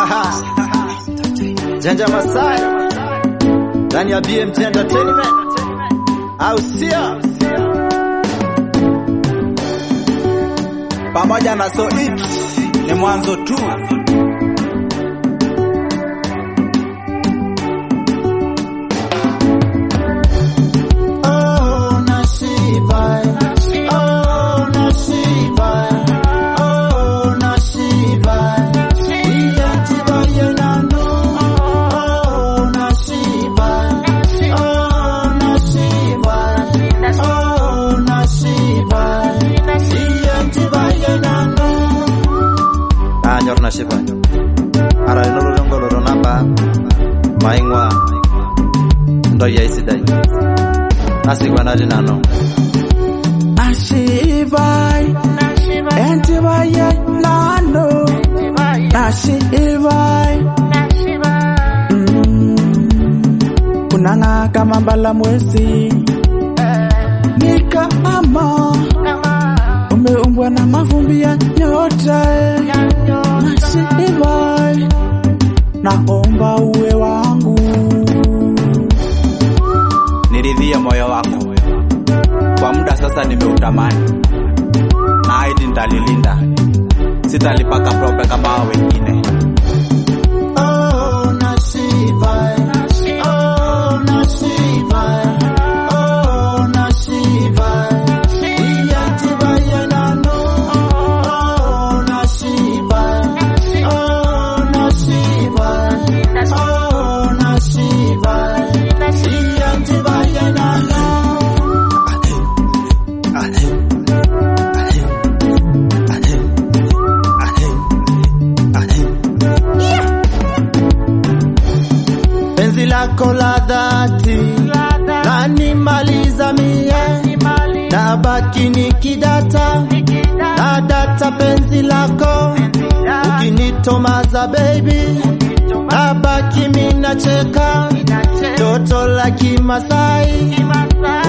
Janja Masai ndani ya BMT Entertainment, au sio? pamoja na so it ni mwanzo tu. Oh, nashiba. Oh, nashiba. Oh, nashiba. Iyanjiba yenano. Oh, nashiba. Oh, nashiba. Oh, nashiba. Iyanjiba yenano. Anyor nashiba. Ara nuru jongolo namba. Maingwa. Ndoya isidai. asikwanati nano Nashibai, entibaye nano, nashibai, Mm. kunanga kama mbala mwezi ni kama umeumbwa na mavumbi ya nyota eh. Nashibai, naomba uwe wangu, niridhie moyo wako kwa muda sasa, nimeutamani na ahidi nitalilinda, sitalipaka prope kama hao wengine. Oh, nashiba. Oh, nashiba. Oh, nashiba. Iyanjiba yenano. Oh, nashiba. Oh, nashiba. Oh, nashiba. Iyanjiba yenano. penzi lako la dhati lanimaliza mie na baki nikidata na data penzi lako ukinitomaza baby na baki minacheka toto la kimasai